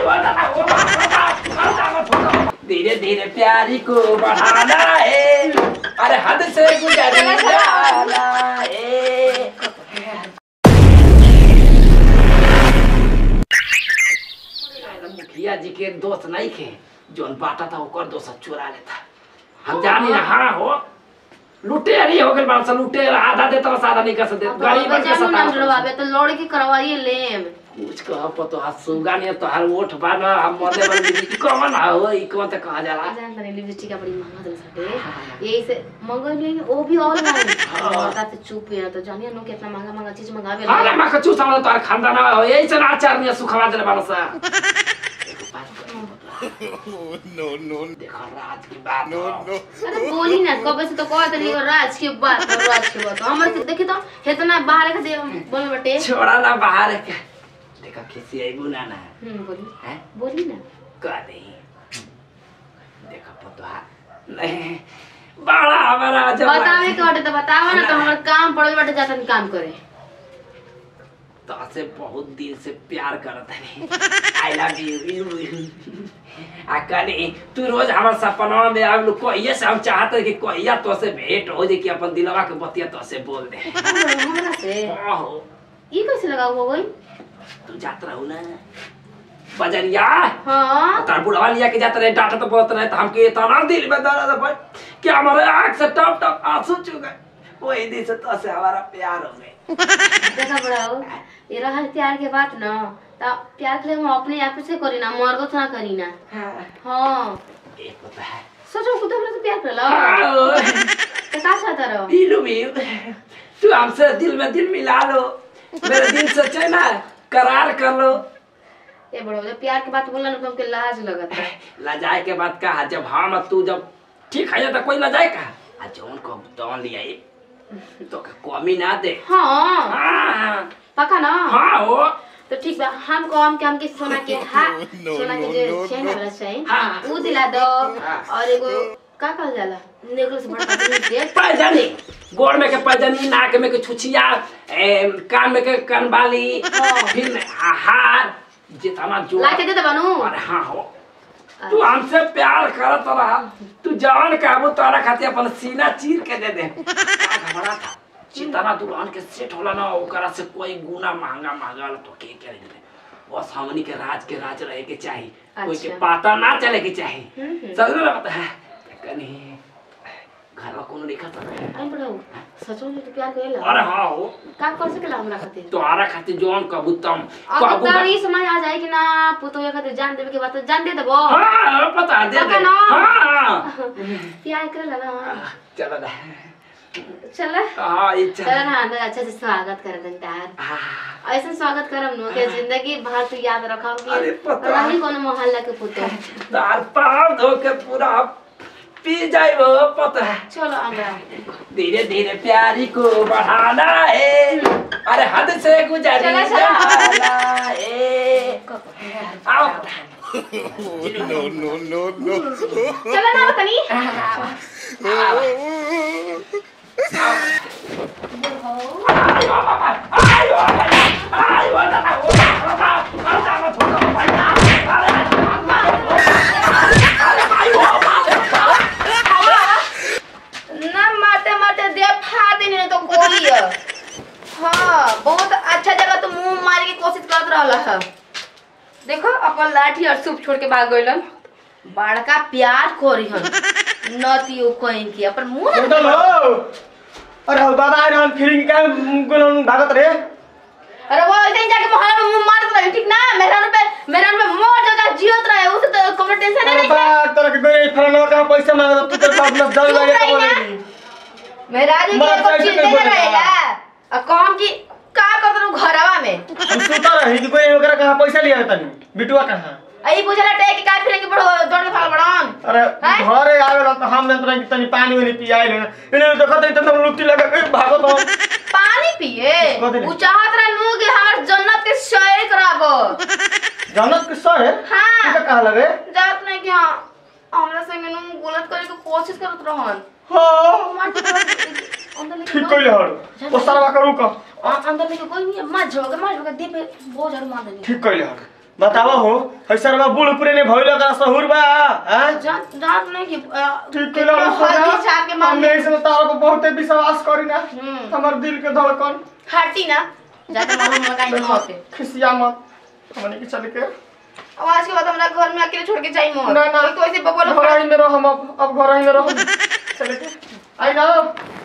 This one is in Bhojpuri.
धीरे धीरे प्यारी को बढ़ाना है अरे हद से गुजर जाना है मुखिया जी के दोस्त नहीं खे जोन बाटा था ओकर दोस्त चुरा लेता हम जानी ना हाँ हो लुटेरी हो गए बात लुटेर आधा देता रहा आधा नहीं कर सकते गरीब के जामू नाम सता जुड़वावे तो लौड़ के करवाइए लेम कुछ कह पतो हाथ सुगा नहीं तो हर ओठ बार हम मरने वाले ई कौन हो ई कौन तो कहा जाला जान तनी लिपस्टिक का बड़ी महंगा दे सके यही से मंगल नहीं वो भी ऑनलाइन बता तो चुप है तो जानिए नो कितना महंगा महंगा चीज मंगावे अरे मैं कछु समझ तो खानदान हो यही से आचार में सुखवा देले बाला सा no, no, देखो राज की बात no, हो। no. अरे बोली ना कब से तो कहत नहीं राज के बात है, राज के बात हमर के देखी तो इतना बाहर के दे बोल बटे छोड़ा ना बाहर के देखो किसी आई बुना ना हम्म बोली है बोली ना कह दे देखो पतो नहीं बड़ा हमारा जब बतावे के बाटे तो बतावा ना तो हमर काम पड़ल बाटे जातन काम करे तो से बहुत दिन से प्यार करत है आई लव यू आ कनी तू रोज हमार सपना में आगलू कहिए से हम चाहते कि कहिया तो से भेंट हो जे कि अपन दिलवा के बतिया तो से बोल दे हमरा से ओहो ई कैसे लगा हुआ गई तू जात रहू ना बजरिया हां तार बुढ़वा लिया के जाते रहे डांटा तो बहुत रहे तो हमके इतना दिल में दर्द है कि हमारे आंख से टप टप आंसू चुक गए वही दिन से तो से हमारा प्यार हो गए देखा बड़ा हो ये रहल प्यार के बात ना तो प्यार के लिए हम अपने आप से करी ना मर्दो से ना करी ना हाँ एक होता है सोचो खुद हमरा से प्यार कर लो हाँ, तो का चाहता रहो इलू भी तू हमसे दिल में दिल मिला लो मेरे दिल से चैना करार कर लो ये बड़ो जब प्यार की बात बोलना ना तो हमके लाज लगत है लजाए के बाद कहा जब हम और तू जब ठीक है तो कोई लजाए कहा आ जौन को तौन लिया तो का कमी ना दे हाँ हाँ पक्का ना हाँ हो तो ठीक बा हम को हम के हमके सोना के हा No, सोना के no, जो no, चैन no. वाला चैन हाँ। ऊ दिला दो हाँ। और एगो का कहल जाला नेकलेस बड़ा जिनिस दे पैजनी गोड़ में के पैजनी नाक में के छुछिया ए, कान में के कनबाली हाँ। फिर हार जितना जो ला के दे दे बनू अरे हाँ हो तू हमसे प्यार करत रहा तू जवान काबू तोरा खातिर अपन सीना चीर के दे दे का घबरा था जितना दुल्हन के सेट होला ना ओकरा से कोई गुना महंगा महंगा तो के करे दे बस हमनी के राज के राज रहे के चाही कोई के अच्छा। पता ना चले के चाही हम्म। समझ में आता है कनी घर में कोनो लिखा था आई बड़ो सचो में तो प्यार करेला अरे हाँ हो का कर सकेला हमरा खातिर तोहरा खातिर जौन कबूतम अब तो तारी समझ आ जाए कि ना पुतोया खातिर जान देवे के बात तो जान दे देबो हाँ पता दे दे पता ना। हाँ प्यार करेला ना चलो ना चल हाँ ये चल चल ना अंदर अच्छा से स्वागत कर दन तार हाँ ऐसा स्वागत करम नो के जिंदगी भर तू याद रखम अरे कि पता। रही कोनो मोहल्ला के पुतो दार पाव धो के पूरा पी जाए वो पता है चलो अंदर धीरे धीरे प्यारी को बढ़ाना है अरे हद से गुजर चला, चला। जाना है आओ No, no, no, no. चलो ना तनी ना मारते मारते दे फाड़ देनी नहीं तो कोई है। हाँ बहुत अच्छा जगह तो मुंह मारे की कोशिश करत रहला है देखो अपन लाठी और सूप छोड़ के भाग गइलन बड़का प्यार कोरी हन नतियो कहीं की अपन मुंह ना होटल हो अरे हो दादा आए रहन फिर क्या गुलन भागत रे अरे वो ऐसे ही जाके मोहल्ला में मुंह मारत रहे ठीक ना मेहरान पे मेहरान पे मोर जगह जियत रहे उसे तो कमर टेंशन अरे नहीं बा तरह के गए फलाना का पैसा मांगा तू तो बाप में दल लगे तो बोलेगी मेहराज की मर एको जाए तो चीज कोई नहीं बोलेगा। रहेला अब कहम कि का करत रहू घरवा में हम सुता रही कि कोई ओकरा कहां पैसा लिया तनी बिटुआ कहां आई बुझला टे कि का फिरेंगे बड़ो दौड़ के फाल बड़न अरे हैं? घरे आवेला तो हम जंत्र कि तनी पानी वानी पियाई ले इने देखत है तो लुट्टी लगा के भागत हो पानी पिए कथी ले? उ चाहत रहनु कि हमर जन्नत के शेयर कराबो जानत के सर है हाँ। तू कहां लगे जात नहीं कि हां हमरा संगे नु गलत करे के कोशिश करत रहन हां मार के अंदर लेके ठीक कइले हर ओ सरवा करू का अ- अंदर लेके कोई नहीं मार झोग मार झोग दे पे बहुत जरूर मार देनी ठीक कइले हर बतावा हो हैसर बा बूढ़ पुरे ने भइल का सहूर बा हैं जान जान नहीं कि अ, ठीक कितना केला हल्दी छाप के मार हमने इसमें तारा को बहुते विश्वास करी ना हम्म। हमर दिल के धड़कन हटी ना जाके मालूम लगाई तो मत खिसिया मत हमने के चल के अब आज के बाद हमरा घर में अकेले छोड़ के जाई मत ना, ना। कोई तो ऐसे बबल घर ही में रह हम अब अब घर ही में रह चल के आई ना